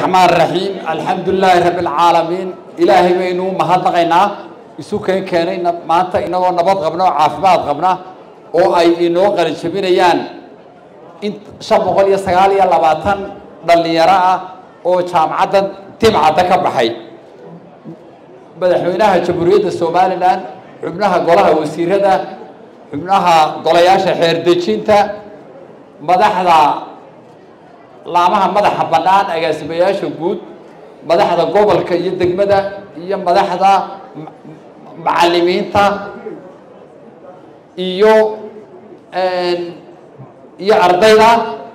الرحمن الرحيم الحمد لله رب العالمين إلهي بينو مهدقينا isu keen keenay maanta inagoo nabad qabna oo caafimaad qabna oo ay inoo qalinjabinayaan in shan boqol iyo sagaal iyo labaatan dhallinyaro ah oo jaamacadda timcadda ka baxay madaxweynaha jamhuuriyadda somalilan xubnaha golaha wasiirada xubnaha golayaasha xeerdejinta madaxda laamaha madaxa bannaan agaasimayaasha guud madaxda gobolka iyo degmada iyo madaxda macalimiinta iyo iyo ardayda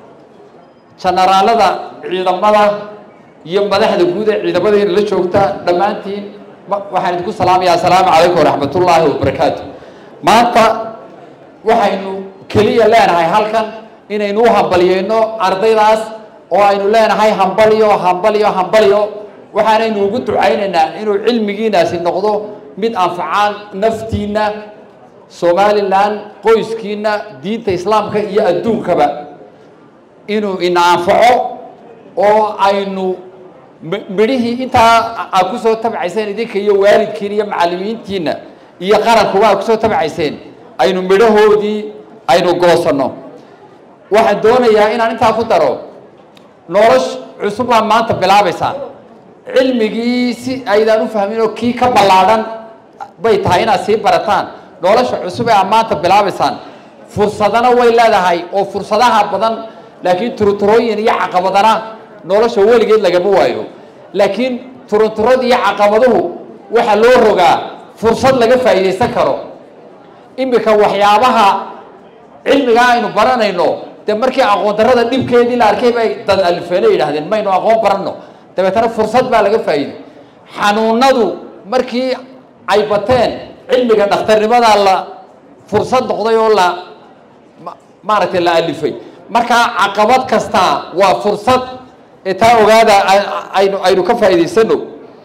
janaraalada ciidamada iyo madaxda guud ee ciidamadeena la joogta dhammaantiin waxaan idinku salaamayaa assalaamu calaykum waraxmat ullaahi wabarakaatu maanta waxaynu keliya leenahay halkan inaynu u hambaliyeyno ardaydaas oo aynu leenahay hambalyo hambalyo hambalyo waxaanaynu ugu ducaynaynaa inuu cilmigiinaasi noqdo mid anfacaan naftiina somalilan qoyskiina diinta islaamka iyo adduunkaba inuu ina anfaco oo aynu midhihii intaa aad kusoo tabcayseen idinka iyo waalidkiin iyo macalimiintiina iyo qarankuba aad kusoo tabcayseen aynu midhahoodii aynu goosanno waxaan doonayaa inaan intaa ku daro nolosh cusub baa maanta bilaabaysaa cilmigii si aydaan u fahmin oo kii ka ballaadhan bay tahay inaad sii barataan nolosha cusub ee aad maanta bilaabaysaan fursadana way leedahay oo fursadaha badan laakiin turuturooyin iyo caqabadana nolosha weligeed lagama waayo laakiin turuturada iyo caqabaduhu waxaa loo rogaa fursad laga faa'iidaysan karo iminka waxyaabaha cilmigaa aynu baranayno dee markii aqoon darrada dhibkeedii la arkay bay dad alifeene yidhahdeen maynu aqoon baranno dabeetana fursad baa laga faa'iiday xanuunadu markii ay bateen cilmiga dhakhtarnimadaa la fursad noqday oo la maaragtay la alifay markaa caqabad kastaa waa fursad ee taa ogaada aynu aynu ka faa'iidaysano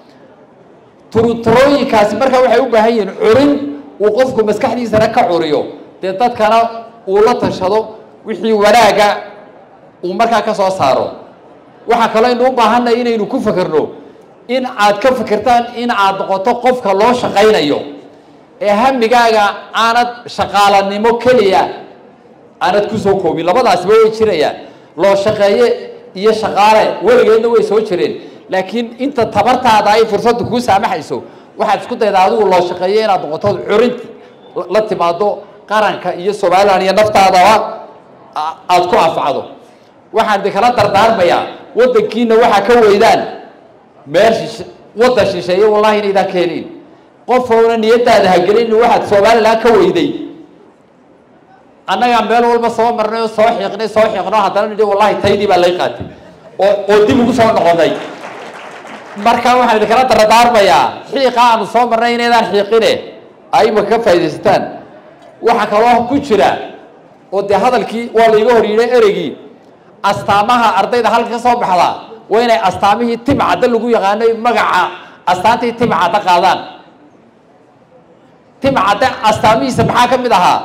turuturooyinkaasi markaa waxay u baahan yihiin curin uu qofku maskaxdiisana ka curiyo dee dadkana uu la tashado wixii wanaaga uu markaa ka soo saaro waxaa kaloo aynu u baahannahay inaynu ku fekerno in aad ka fikirtaan in aad noqoto qofka loo shaqaynayo ee hamigaaga aanad shaqaalanimo keliya aanad kusoo koobin labadaasba way jirayaan loo shaqeeye iyo shaqaale weligeedna way soo jireen laakiin inta tabartaada ay fursaddu kuu saamaxayso waxaad isku daydaa adigu loo shaqeeye inaad noqoto curinti la timaado qaranka iyo somalilan iyo naftaadaba aada ku anfacdo waxaan idinkala dardaarmayaa waddankiina waxaa ka weydaan meel shish waddan shisheeye wallahi inaydaan ka helin qofowna niyadaada hagelin waxaad somalilan ka weyday annagaa meel walba soo marnay oo soo xiiqnay soo xiiqno haddana nidhi wallahi taydii baa lay qaatay oo oo dib ugu soo noqonay marka waxaan idinkala dardaarmayaa xiiqa aanu soo marnay inaydaan xiiqine ayba ka faaidaysataan waxaa kaloo ku jira oo dee hadalkii waa laiga hor yidhay ereygii astaamaha ardayda halka ka soo baxda waa inay astaamihii timcadda lagu yaqaanay magaca astaantii timcadda qaadaan timcadda astaamihiisa maxaa ka mid ahaa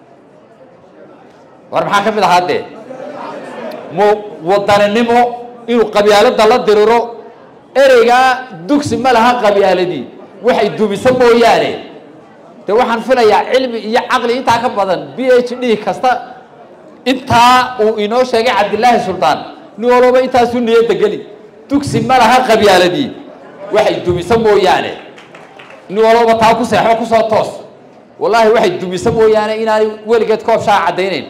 war maxaa ka mid ahaa dee mu wadaninimo inuu qabyaalada la diriro ereygaa dugsi ma laha qabyaaladii waxay dumiso mooyaane de waxaan filayaa cilmi iyo caqli intaa ka badan b h d kasta intaa uu inoo sheegay cabdilaahi suldaan nin walooba intaasuu niyadda geli dugsi ma laha qabyaaladii waxay dumiso mooyaane nin walooba taa ku seexo kusoo toos wallaahi waxay dumiso mooyaane inaanay weligeed koob shaa caddaynayn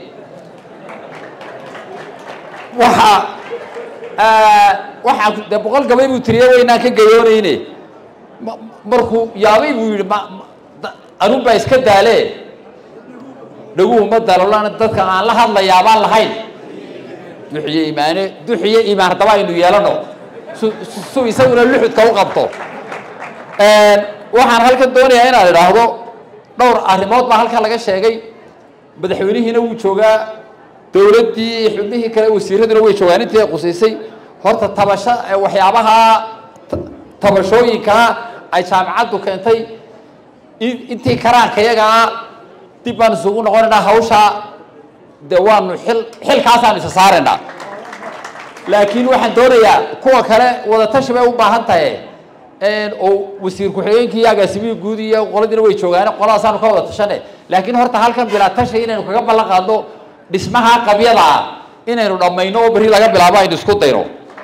waxa waxaa de boqol gabay buu tiriye waynaan ka gayoonayne markuu yaabay buu yidhi anun baa iska daale dhaguhu ma dalolana dadka aan la hadlayaa baan lahayn duxiye imaane duxiye imaan haddaba aynu yeelano su su isaguna luxudka u qabto waxaan halkan doonayaa inaad idhaahdo dhowr arrimood baa halkan laga sheegay madaxweynihiina wuu joogaa dowladdii xubnihii kale wasiiraduna way joogaan intii ay qusaysay horta tabasho waxyaabaha tabashooyinkaa ay jaamacaddu keentay intii karaanka yagaa dib baan isugu noqonaynaa hawshaa de waanu xil xilkaasaanu isa saaraynaa laakiin waxaan doonayaa kuwa kale wadatashi bay u baahan tahay oo wasiir ku-xigeenkii iyo agaasimihii guud iyo qoladiina way joogaan qoladaasanu ka wada tashane laakiin horta halkan bilaa tashi inaynu kaga ballan qaadno dhismaha qabyada ah inaynu dhammayno oo berri laga bilaabo aynu isku dayno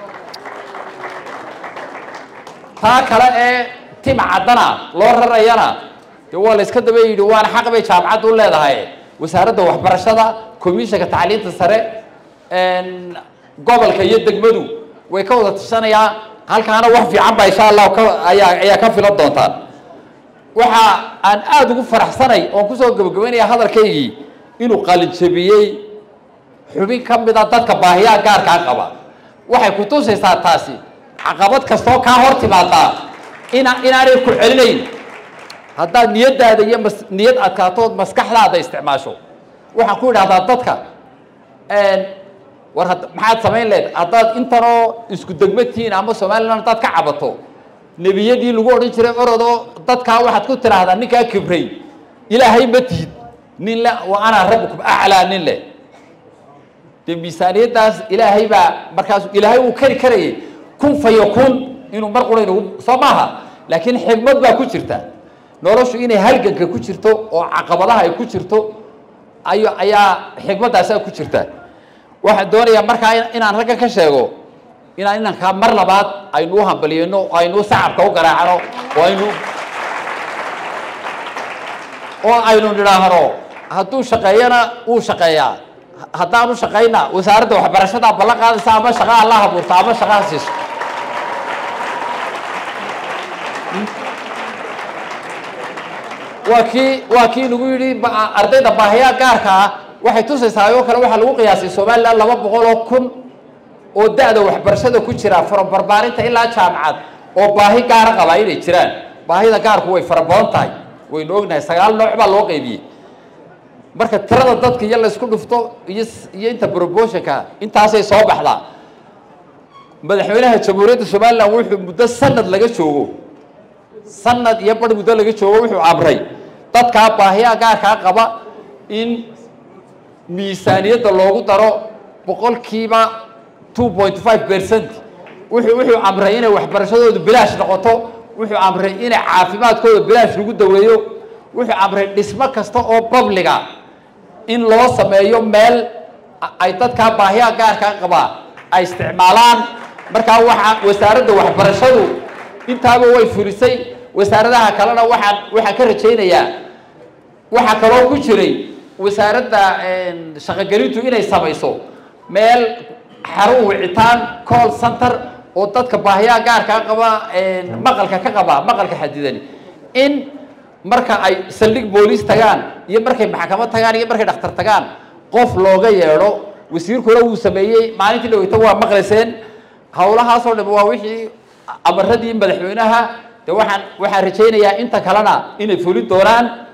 taa kale ee tima caddana loo rarayana dee waa la iska daba yidhi waana xaq bay jaamacaddu u leedahay wasaaradda waxbarashada komishanka tacliinta sare gobolka iyo degmadu way ka wada tashanayaan halkaana wax fiican baa insha allah ka ayaa ayaa ka filan doontaan waxa aan aada ugu faraxsanay oon kusoo gabagabaynaya hadalkaygii inuu qalinjabiyey xubin ka mid a dadka baahiyaha gaarkaa qaba waxay ku tusaysaa taasi caqabad kastoo kaa hor timaadaa ina inaanay ku celinayn haddaad niyaddaada iyo mas niyad adkaatood maskaxdaada isticmaasho waxaan ku idhahdaa dadka war had maxaad samayn leed haddaad intanoo isku degmatihiin ama somalilan haddaad ka cabato nebiyadii lagu odhan jiray orodoo dadkaa waxaad ku tidhaahdaa ninkaa kibray ilaahay ma tihid nin le wa anaa rabbukum aclaa nin leh dee miisaaniyaddaas ilaahay baa markaas ilaahay uu kari karayay kun fayo kun inuu mar qura inugu soo maaha laakiin xigmad baa ku jirta noloshu inay halganka ku jirto oo caqabadaha ay ku jirto ayo ayaa xigmaddaasaa ku jirta waxaan doonayaa markaa inaan raggan ka sheego inaan inankaa mar labaad aynu u hambaliyeyno oo aynu sacabka u garaacno oo aynu oo aynu nidhaahno hadduu shaqeeyana wuu shaqeeyaa haddaanu shaqayna wasaaradda waxbarashadaa ballan qaadaysa ama shaqaa la habuurto ama shaqaa siiso waa kii waa kii nagu yidhi ardayda baahiyaa gaarka ah waxay tusaysaa oo kale waxaa lagu qiyaasay somalilan laba boqol oo kun oo da-da waxbarashada ku jira from barbaarinta ilaa jaamacad oo baahi gaara qabaa inay jiraan baahida gaarku way fara badan tahay waynu ognahay sagaal nooc baa loo qaybiyey marka tirada dadka iyo laysku dhufto iyo iyo inta proportionka intaasay soo baxdaa madaxweynaha jamhuuriyadda somalilan wuxuu muddo sanad laga joogo sanad iyo bar muddo laga joogo wuxuu amray dadkaa baahiyaa gaarkaa qaba in miisaaniyadda loogu daro boqolkiiba two point five percent wuxuu wuxuu amray inay waxbarashadoodu bilaash noqoto wuxuu amray inay caafimaadkooda bilaash lagu daweeyo wuxuu amray dhismo kasta oo babliga in loo sameeyo meel ay dadkaa baahiyaa gaarkaa qabaa ay isticmaalaan markaa waxaa wasaaradda waxbarashadu intaaba way fulisay wasaaradaha kalena waxaan waxaan ka rajaynayaa waxaa kaloo ku jiray wasaaradda shaqogelintu inay samayso meel xarun wicitaan call center oo dadka baahiyaha gaarkaa qaba maqalka ka qaba maqalka xadidani in marka ay saldhig booliis tagaan iyo markay maxkamad tagaan iyo markay dhakhtar tagaan qof looga yeedho wasiirkuna wuu sameeyey maalintii dhaweyta waa maqlayseen hawlahaasoo dham waa wixii amaradii madaxweynaha de waxaan waxaan rajaynayaa inta kalena inay fulin doonaan